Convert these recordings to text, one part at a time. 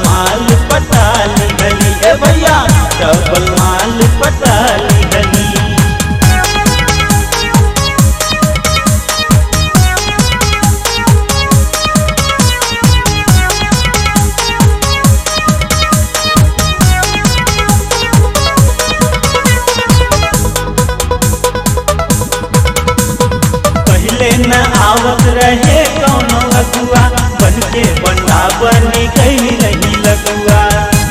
माल पटाली गली ए भैया डबल माल पटाली गली पहले न आवत रहे कौनो अगुआ बन के बंडा बनी गई रही लगुआ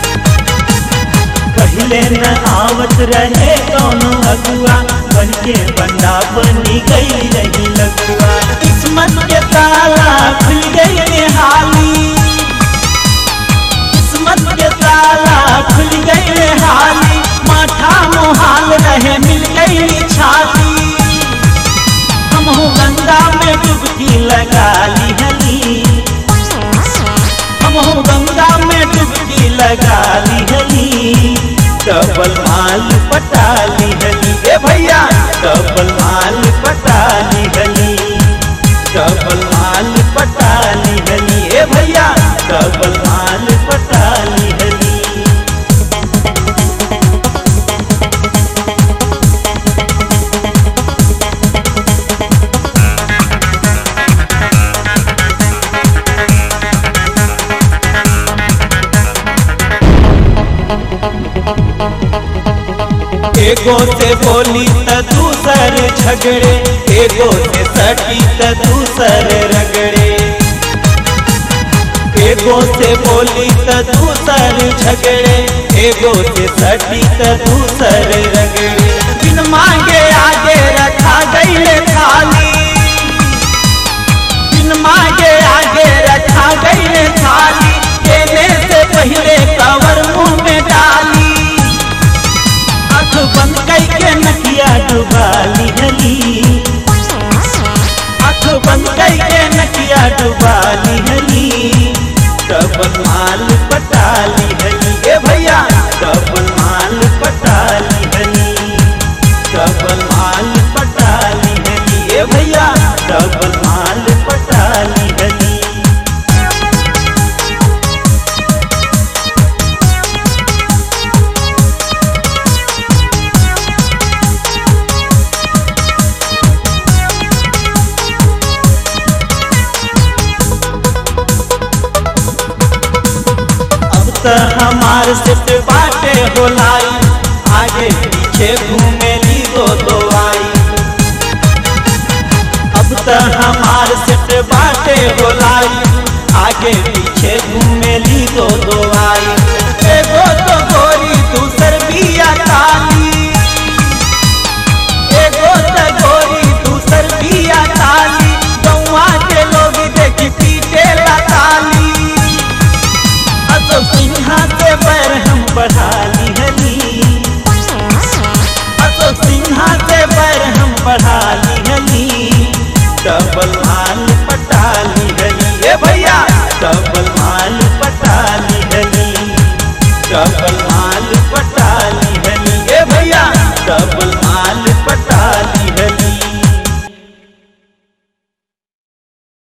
पहले न आवत रहे कौनो अगुआ बन के बंडा बनी गई रही लगुआ किस्मत के ताला खुल गई निहाली किस्मत के ताला खुल गई हाली माथा मोहाल रहे मिल गई छाती हम गंगा में डुबकी लगा ली हली हम गंगा में डुबकी लगा ली हली डबल माल पटा ली हली ए भैया डबल माल पटा ली हली डबल माल पटा ली हली ए भैया डबल माल पटा ली हली एगो से बोली त दूसर झगड़े एगो से सटी त दूसर रगड़े एगो से बोली त दूसर झगड़े एगो से सटी त दूसर रगड़े बिन मांगे आगे रखा गई थाली बिन मांगे आगे रखा गई थाली केने से पहले कवर मुंह में डाली आँख बंद करके नकिया डुबाली हली आँख बंद करके नकिया डुबाली हली डबल माल पटाली हली ए भैया डबल माल पटाली हली डबल माल पटाली हली ए भैया डबल माल पटाली हली अब त हमार सिट बाटे होलाई आगे पीछे घूमेली दो दो आई अब त हमार सिट बाटे होलाई आगे पीछे घूमेली दो दो आई एगो तो गोरी दूसर बिया काली एगो तो गोरी दूसर बिया काली गौवा के लोग देखी पीटे ला ताली असो सिन्हा से पैर हम बढ़ा ली हली असो सिन्हा से पैर हम बढ़ा ली हली डबल माल